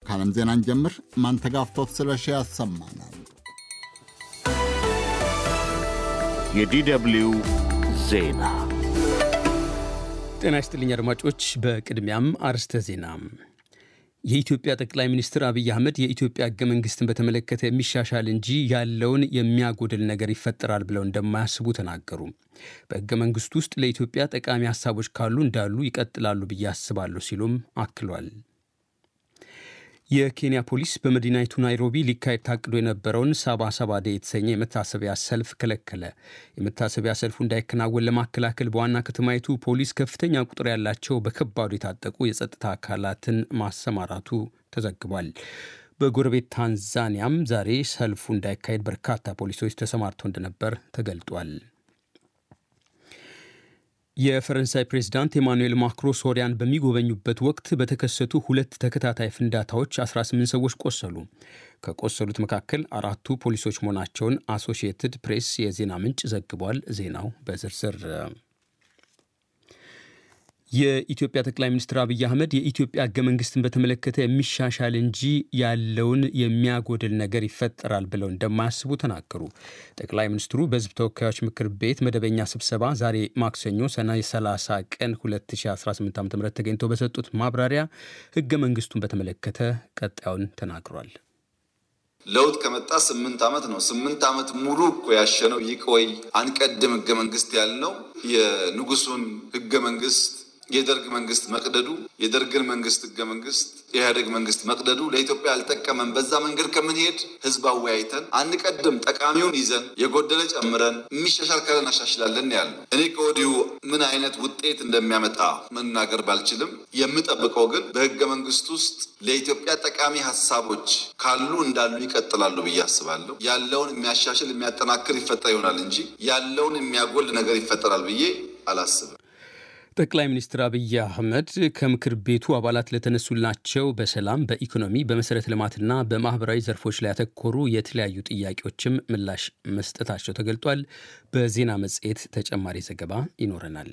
ከዓለም ዜናን ጀምር ማንተጋፍቶት ስለሺ ያሰማናል። የዲደብልዩ ዜና ጤና ይስጥልኝ አድማጮች። በቅድሚያም አርስተ ዜና። የኢትዮጵያ ጠቅላይ ሚኒስትር አብይ አህመድ የኢትዮጵያ ሕገ መንግስትን በተመለከተ የሚሻሻል እንጂ ያለውን የሚያጎድል ነገር ይፈጠራል ብለው እንደማያስቡ ተናገሩ። በሕገ መንግስቱ ውስጥ ለኢትዮጵያ ጠቃሚ ሀሳቦች ካሉ እንዳሉ ይቀጥላሉ ብዬ አስባለሁ ሲሉም አክሏል። የኬንያ ፖሊስ በመዲናይቱ ናይሮቢ ሊካሄድ ታቅዶ የነበረውን ሳባ ሰባ ዴ የተሰኘ የመታሰቢያ ሰልፍ ከለከለ። የመታሰቢያ ሰልፉ እንዳይከናወን ለማከላከል በዋና ከተማይቱ ፖሊስ ከፍተኛ ቁጥር ያላቸው በከባዱ የታጠቁ የጸጥታ አካላትን ማሰማራቱ ተዘግቧል። በጎረቤት ታንዛኒያም ዛሬ ሰልፉ እንዳይካሄድ በርካታ ፖሊሶች ተሰማርተው እንደነበር ተገልጧል። የፈረንሳይ ፕሬዝዳንት ኤማኑኤል ማክሮ ሶሪያን በሚጎበኙበት ወቅት በተከሰቱ ሁለት ተከታታይ ፍንዳታዎች 18 ሰዎች ቆሰሉ። ከቆሰሉት መካከል አራቱ ፖሊሶች መሆናቸውን አሶሺየትድ ፕሬስ የዜና ምንጭ ዘግቧል። ዜናው በዝርዝር የኢትዮጵያ ጠቅላይ ሚኒስትር አብይ አህመድ የኢትዮጵያ ሕገ መንግስትን በተመለከተ የሚሻሻል እንጂ ያለውን የሚያጎድል ነገር ይፈጠራል ብለው እንደማያስቡ ተናገሩ። ጠቅላይ ሚኒስትሩ በሕዝብ ተወካዮች ምክር ቤት መደበኛ ስብሰባ ዛሬ ማክሰኞ ሰኔ 30 ቀን 2018 ዓ ም ተገኝተው በሰጡት ማብራሪያ ሕገ መንግስቱን በተመለከተ ቀጣዩን ተናግሯል። ለውጥ ከመጣ ስምንት ዓመት ነው። ስምንት ዓመት ሙሉ እኮ ያሸነው ይቆይ አንቀድም ሕገ መንግስት ያልነው የንጉሱን ሕገ መንግስት የደርግ መንግስት መቅደዱ የደርግን መንግስት ህገ መንግስት የኢህአዴግ መንግስት መቅደዱ ለኢትዮጵያ አልጠቀመም። በዛ መንገድ ከምንሄድ ህዝብ አወያይተን አንቀድም፣ ጠቃሚውን ይዘን የጎደለ ጨምረን የሚሻሻል ካለ እናሻሽላለን ያልነው። እኔ ከወዲሁ ምን አይነት ውጤት እንደሚያመጣ መናገር ባልችልም የምጠብቀው ግን በህገ መንግስት ውስጥ ለኢትዮጵያ ጠቃሚ ሀሳቦች ካሉ እንዳሉ ይቀጥላሉ ብዬ አስባለሁ። ያለውን የሚያሻሽል የሚያጠናክር ይፈጠር ይሆናል እንጂ ያለውን የሚያጎል ነገር ይፈጠራል ብዬ አላስብም። ጠቅላይ ሚኒስትር አብይ አህመድ ከምክር ቤቱ አባላት ለተነሱላቸው በሰላም፣ በኢኮኖሚ፣ በመሰረተ ልማትና በማህበራዊ ዘርፎች ላይ ያተኮሩ የተለያዩ ጥያቄዎችም ምላሽ መስጠታቸው ተገልጧል። በዜና መጽሔት ተጨማሪ ዘገባ ይኖረናል።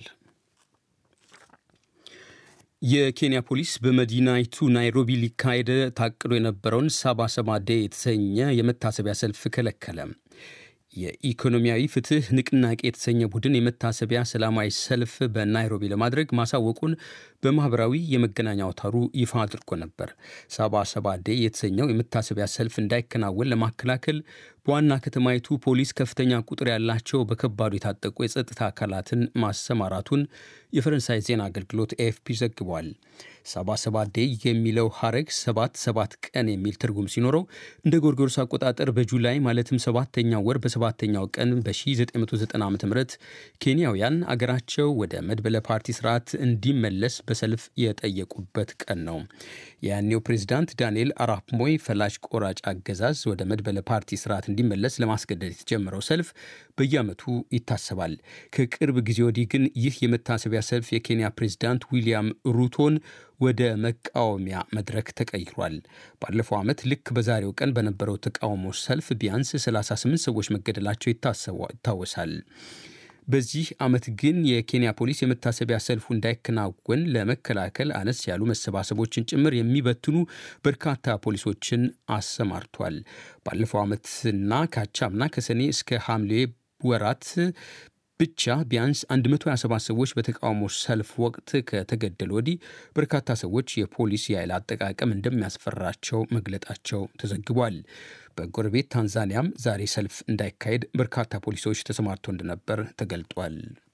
የኬንያ ፖሊስ በመዲናይቱ ናይሮቢ ሊካሄድ ታቅዶ የነበረውን ሳባ ሰባ ዴ የተሰኘ የመታሰቢያ ሰልፍ ከለከለ። የኢኮኖሚያዊ ፍትህ ንቅናቄ የተሰኘ ቡድን የመታሰቢያ ሰላማዊ ሰልፍ በናይሮቢ ለማድረግ ማሳወቁን በማኅበራዊ የመገናኛ አውታሩ ይፋ አድርጎ ነበር። ሳባ ሰባ ዴ የተሰኘው የመታሰቢያ ሰልፍ እንዳይከናወን ለማከላከል በዋና ከተማይቱ ፖሊስ ከፍተኛ ቁጥር ያላቸው በከባዱ የታጠቁ የጸጥታ አካላትን ማሰማራቱን የፈረንሳይ ዜና አገልግሎት ኤኤፍፒ ዘግቧል። ሰባ ሰባ ዴ የሚለው ሐረግ ሰባት ሰባት ቀን የሚል ትርጉም ሲኖረው እንደ ጎርጎሮስ አቆጣጠር በጁላይ ማለትም ሰባተኛው ወር በሰባተኛው ቀን በ1990 ዓ ም ኬንያውያን አገራቸው ወደ መድበለ ፓርቲ ስርዓት እንዲመለስ በሰልፍ የጠየቁበት ቀን ነው። የያኔው ፕሬዚዳንት ዳንኤል አራፕ ሞይ ፈላጭ ቆራጭ አገዛዝ ወደ መድበለ ፓርቲ ስርዓት እንዲመለስ ለማስገደድ የተጀመረው ሰልፍ በየዓመቱ ይታሰባል። ከቅርብ ጊዜ ወዲህ ግን ይህ የመታሰቢያ ሰልፍ የኬንያ ፕሬዚዳንት ዊሊያም ሩቶን ወደ መቃወሚያ መድረክ ተቀይሯል። ባለፈው ዓመት ልክ በዛሬው ቀን በነበረው ተቃውሞ ሰልፍ ቢያንስ 38 ሰዎች መገደላቸው ይታወሳል። በዚህ ዓመት ግን የኬንያ ፖሊስ የመታሰቢያ ሰልፉ እንዳይከናወን ለመከላከል አነስ ያሉ መሰባሰቦችን ጭምር የሚበትኑ በርካታ ፖሊሶችን አሰማርቷል። ባለፈው ዓመትና ካቻምና ከሰኔ እስከ ሐምሌ ወራት ብቻ ቢያንስ 127 ሰዎች በተቃውሞ ሰልፍ ወቅት ከተገደሉ ወዲህ በርካታ ሰዎች የፖሊስ የኃይል አጠቃቀም እንደሚያስፈራቸው መግለጣቸው ተዘግቧል። በጎረቤት ታንዛኒያም ዛሬ ሰልፍ እንዳይካሄድ በርካታ ፖሊሶች ተሰማርተው እንደነበር ተገልጧል።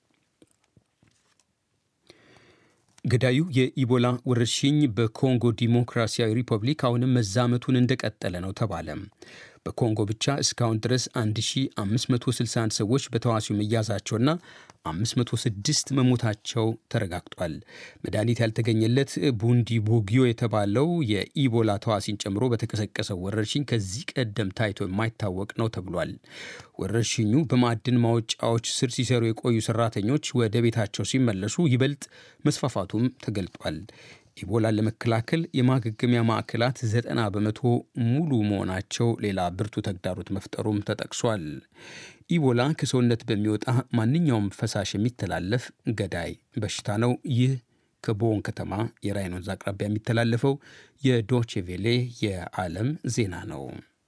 ገዳዩ የኢቦላ ወረርሽኝ በኮንጎ ዲሞክራሲያዊ ሪፐብሊክ አሁንም መዛመቱን እንደቀጠለ ነው ተባለ። በኮንጎ ብቻ እስካሁን ድረስ 1561 ሰዎች በተዋሲው መያዛቸውና 506 መሞታቸው ተረጋግጧል። መድኃኒት ያልተገኘለት ቡንዲ ቦጊዮ የተባለው የኢቦላ ተዋሲን ጨምሮ በተቀሰቀሰው ወረርሽኝ ከዚህ ቀደም ታይቶ የማይታወቅ ነው ተብሏል። ወረርሽኙ በማዕድን ማውጫዎች ስር ሲሰሩ የቆዩ ሰራተኞች ወደ ቤታቸው ሲመለሱ ይበልጥ መስፋፋቱም ተገልጧል። ኢቦላን ለመከላከል የማገገሚያ ማዕከላት ዘጠና በመቶ ሙሉ መሆናቸው ሌላ ብርቱ ተግዳሮት መፍጠሩም ተጠቅሷል። ኢቦላ ከሰውነት በሚወጣ ማንኛውም ፈሳሽ የሚተላለፍ ገዳይ በሽታ ነው። ይህ ከቦን ከተማ የራይን ወንዝ አቅራቢያ የሚተላለፈው የዶቼቬሌ የዓለም ዜና ነው።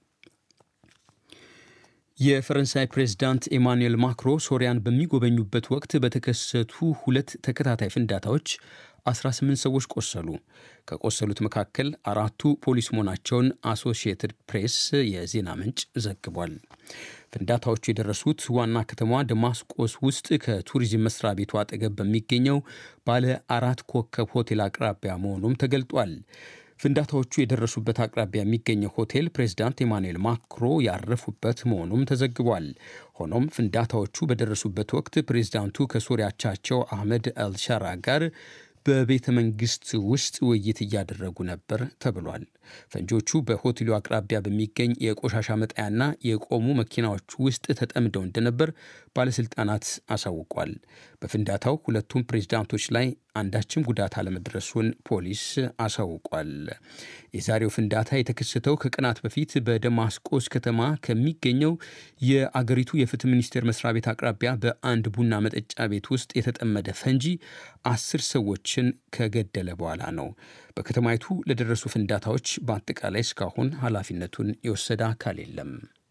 የፈረንሳይ ፕሬዝዳንት ኤማኑኤል ማክሮ ሶሪያን በሚጎበኙበት ወቅት በተከሰቱ ሁለት ተከታታይ ፍንዳታዎች 18 ሰዎች ቆሰሉ። ከቆሰሉት መካከል አራቱ ፖሊስ መሆናቸውን አሶሺየትድ ፕሬስ የዜና ምንጭ ዘግቧል። ፍንዳታዎቹ የደረሱት ዋና ከተማዋ ደማስቆስ ውስጥ ከቱሪዝም መስሪያ ቤቱ አጠገብ በሚገኘው ባለ አራት ኮከብ ሆቴል አቅራቢያ መሆኑም ተገልጧል። ፍንዳታዎቹ የደረሱበት አቅራቢያ የሚገኘው ሆቴል ፕሬዚዳንት ኤማኑኤል ማክሮ ያረፉበት መሆኑም ተዘግቧል። ሆኖም ፍንዳታዎቹ በደረሱበት ወቅት ፕሬዚዳንቱ ከሶሪያቻቸው አህመድ አልሻራ ጋር በቤተ መንግስት ውስጥ ውይይት እያደረጉ ነበር ተብሏል። ፈንጆቹ በሆቴሉ አቅራቢያ በሚገኝ የቆሻሻ መጣያና የቆሙ መኪናዎች ውስጥ ተጠምደው እንደነበር ባለስልጣናት አሳውቋል። በፍንዳታው ሁለቱም ፕሬዝዳንቶች ላይ አንዳችም ጉዳት አለመድረሱን ፖሊስ አሳውቋል። የዛሬው ፍንዳታ የተከሰተው ከቀናት በፊት በደማስቆስ ከተማ ከሚገኘው የአገሪቱ የፍትህ ሚኒስቴር መስሪያ ቤት አቅራቢያ በአንድ ቡና መጠጫ ቤት ውስጥ የተጠመደ ፈንጂ አስር ሰዎችን ከገደለ በኋላ ነው። በከተማይቱ ለደረሱ ፍንዳታዎች በአጠቃላይ እስካሁን ኃላፊነቱን የወሰደ አካል የለም።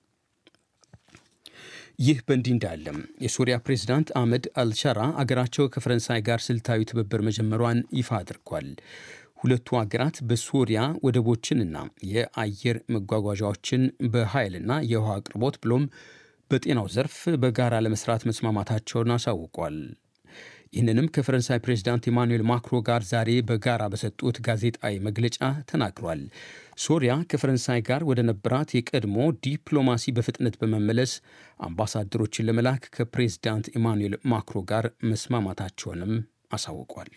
ይህ በእንዲህ እንዳለም የሶሪያ ፕሬዝዳንት አህመድ አልሻራ አገራቸው ከፈረንሳይ ጋር ስልታዊ ትብብር መጀመሯን ይፋ አድርጓል። ሁለቱ አገራት በሶሪያ ወደቦችንና የአየር መጓጓዣዎችን በኃይልና የውሃ አቅርቦት ብሎም በጤናው ዘርፍ በጋራ ለመስራት መስማማታቸውን አሳውቋል። ይህንንም ከፈረንሳይ ፕሬዚዳንት ኢማኑኤል ማክሮ ጋር ዛሬ በጋራ በሰጡት ጋዜጣዊ መግለጫ ተናግሯል። ሶሪያ ከፈረንሳይ ጋር ወደ ነበራት የቀድሞ ዲፕሎማሲ በፍጥነት በመመለስ አምባሳደሮችን ለመላክ ከፕሬዚዳንት ኢማኑኤል ማክሮ ጋር መስማማታቸውንም አሳውቋል።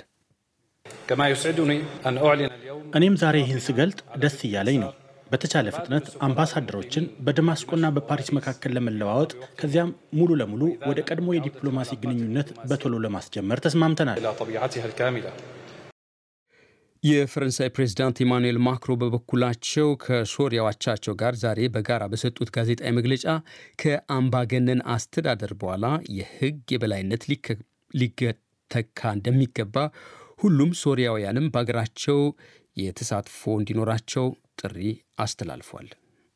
እኔም ዛሬ ይህን ስገልጥ ደስ እያለኝ ነው። በተቻለ ፍጥነት አምባሳደሮችን በደማስቆና በፓሪስ መካከል ለመለዋወጥ ከዚያም ሙሉ ለሙሉ ወደ ቀድሞ የዲፕሎማሲ ግንኙነት በቶሎ ለማስጀመር ተስማምተናል። የፈረንሳይ ፕሬዝዳንት ኢማኑኤል ማክሮ በበኩላቸው ከሶሪያው አቻቸው ጋር ዛሬ በጋራ በሰጡት ጋዜጣዊ መግለጫ ከአምባገነን አስተዳደር በኋላ የሕግ የበላይነት ሊተካ እንደሚገባ ሁሉም ሶሪያውያንም በሀገራቸው የተሳትፎ እንዲኖራቸው ጥሪ አስተላልፏል።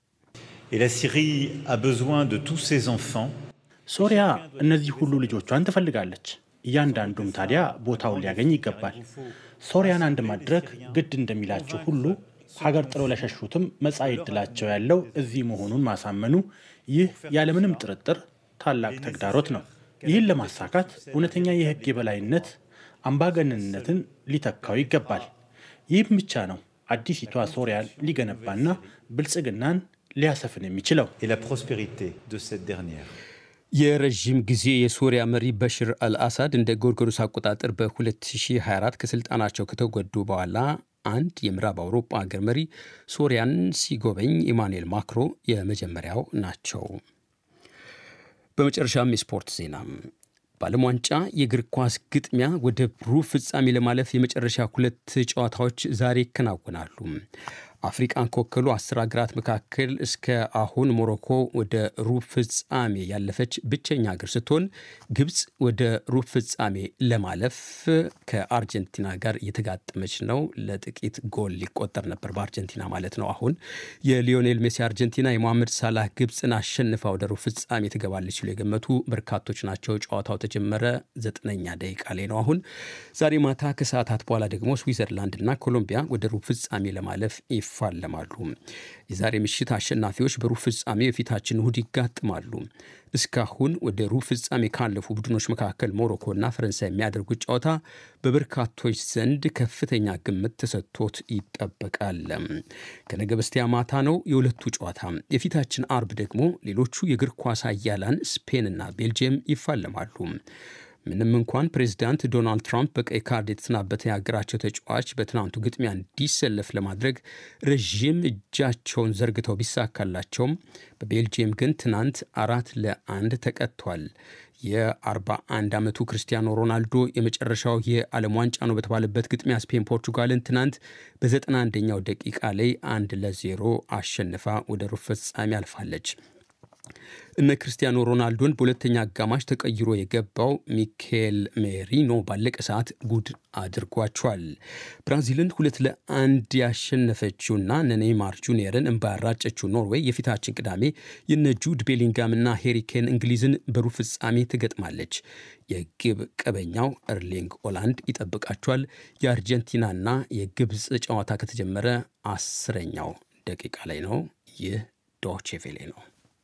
ሶሪያ እነዚህ ሁሉ ልጆቿን ትፈልጋለች። እያንዳንዱም ታዲያ ቦታውን ሊያገኝ ይገባል። ሶሪያን አንድ ማድረግ ግድ እንደሚላቸው ሁሉ ሀገር ጥለው ለሸሹትም መጻኢ ዕድላቸው ያለው እዚህ መሆኑን ማሳመኑ ይህ ያለምንም ጥርጥር ታላቅ ተግዳሮት ነው። ይህን ለማሳካት እውነተኛ የሕግ የበላይነት አምባገነንነትን ሊተካው ይገባል። ይህም ብቻ ነው አዲሲቷ ሶሪያን ሊገነባና ብልጽግናን ሊያሰፍን የሚችለው። የረዥም ጊዜ የሶሪያ መሪ በሽር አልአሳድ እንደ ጎርጎሮስ አቆጣጠር በ2024 ከስልጣናቸው ከተጎዱ በኋላ አንድ የምዕራብ አውሮፓ ሀገር መሪ ሶሪያን ሲጎበኝ ኢማኑኤል ማክሮ የመጀመሪያው ናቸው። በመጨረሻም የስፖርት ዜና በዓለም ዋንጫ የእግር ኳስ ግጥሚያ ወደ ሩብ ፍጻሜ ለማለፍ የመጨረሻ ሁለት ጨዋታዎች ዛሬ ይከናወናሉ። አፍሪቃን ከወከሉ አስር ሀገራት መካከል እስከ አሁን ሞሮኮ ወደ ሩብ ፍጻሜ ያለፈች ብቸኛ ሀገር ስትሆን ግብፅ ወደ ሩብ ፍጻሜ ለማለፍ ከአርጀንቲና ጋር እየተጋጠመች ነው። ለጥቂት ጎል ሊቆጠር ነበር በአርጀንቲና ማለት ነው። አሁን የሊዮኔል ሜሲ አርጀንቲና የሞሐመድ ሳላህ ግብፅን አሸንፋ ወደ ሩብ ፍጻሜ ትገባለች ሲሉ የገመቱ በርካቶች ናቸው። ጨዋታው ተጀመረ ዘጠነኛ ደቂቃ ላይ ነው። አሁን ዛሬ ማታ ከሰዓታት በኋላ ደግሞ ስዊዘርላንድና ኮሎምቢያ ወደ ሩብ ፍጻሜ ለማለፍ ይፋለማሉ። የዛሬ ምሽት አሸናፊዎች በሩብ ፍጻሜ የፊታችን እሁድ ይጋጥማሉ። እስካሁን ወደ ሩብ ፍጻሜ ካለፉ ቡድኖች መካከል ሞሮኮና ፈረንሳይ የሚያደርጉት ጨዋታ በበርካቶች ዘንድ ከፍተኛ ግምት ተሰጥቶት ይጠበቃል። ከነገ በስቲያ ማታ ነው የሁለቱ ጨዋታ። የፊታችን አርብ ደግሞ ሌሎቹ የእግር ኳስ አያላን ስፔንና ቤልጅየም ይፋለማሉ። ምንም እንኳን ፕሬዚዳንት ዶናልድ ትራምፕ በቀይ ካርድ የተሰናበተ የሀገራቸው ተጫዋች በትናንቱ ግጥሚያ እንዲሰለፍ ለማድረግ ረዥም እጃቸውን ዘርግተው ቢሳካላቸውም በቤልጅየም ግን ትናንት አራት ለአንድ ተቀጥቷል። የ41 ዓመቱ ክርስቲያኖ ሮናልዶ የመጨረሻው የዓለም ዋንጫ ነው በተባለበት ግጥሚያ ስፔን ፖርቹጋልን ትናንት በ91ኛው ደቂቃ ላይ አንድ ለዜሮ አሸንፋ ወደ ሩብ ፍጻሜ አልፋለች። እነ ክርስቲያኖ ሮናልዶን በሁለተኛ አጋማሽ ተቀይሮ የገባው ሚካኤል ሜሪኖ ባለቀ ሰዓት ጉድ አድርጓቸዋል። ብራዚልን ሁለት ለአንድ ያሸነፈችውና ኔይማር ጁኒየርን እንባ ያራጨችው ኖርዌይ የፊታችን ቅዳሜ የነ ጁድ ቤሊንጋምና ሄሪኬን እንግሊዝን በሩብ ፍጻሜ ትገጥማለች። የግብ ቀበኛው እርሊንግ ኦላንድ ይጠብቃቸዋል። የአርጀንቲናና የግብፅ ጨዋታ ከተጀመረ አስረኛው ደቂቃ ላይ ነው። ይህ ዶቼ ቬሌ ነው።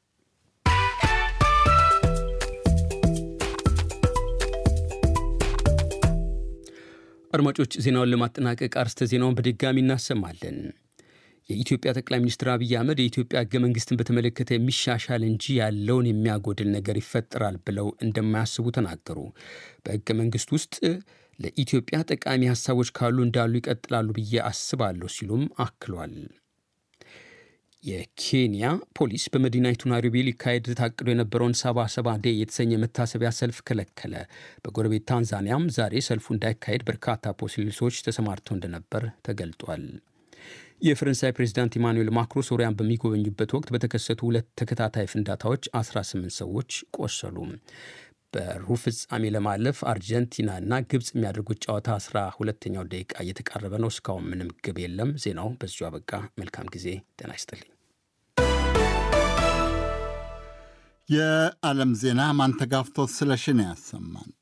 አድማጮች ዜናውን ለማጠናቀቅ አርስተ ዜናውን በድጋሚ እናሰማለን። የኢትዮጵያ ጠቅላይ ሚኒስትር አብይ አህመድ የኢትዮጵያ ህገ መንግስትን በተመለከተ የሚሻሻል እንጂ ያለውን የሚያጎድል ነገር ይፈጠራል ብለው እንደማያስቡ ተናገሩ። በህገ መንግስት ውስጥ ለኢትዮጵያ ጠቃሚ ሀሳቦች ካሉ እንዳሉ ይቀጥላሉ ብዬ አስባለሁ ሲሉም አክሏል። የኬንያ ፖሊስ በመዲናይቱ ናይሮቢ ሊካሄድ ታቅዶ የነበረውን ሰባ ሰባ ዴ የተሰኘ መታሰቢያ ሰልፍ ከለከለ። በጎረቤት ታንዛኒያም ዛሬ ሰልፉ እንዳይካሄድ በርካታ ፖሊሶች ተሰማርተው እንደነበር ተገልጧል። የፈረንሳይ ፕሬዚዳንት ኢማኑኤል ማክሮ ሶሪያን በሚጎበኙበት ወቅት በተከሰቱ ሁለት ተከታታይ ፍንዳታዎች 18 ሰዎች ቆሰሉ። በሩብ ፍጻሜ ለማለፍ አርጀንቲናና ግብፅ የሚያደርጉት ጨዋታ 12ኛው ደቂቃ እየተቃረበ ነው። እስካሁን ምንም ግብ የለም። ዜናው በዚሁ አበቃ። መልካም ጊዜ። ጤና ይስጥልኝ። የዓለም ዜና ማንተጋፍቶት ስለሽን ያሰማን።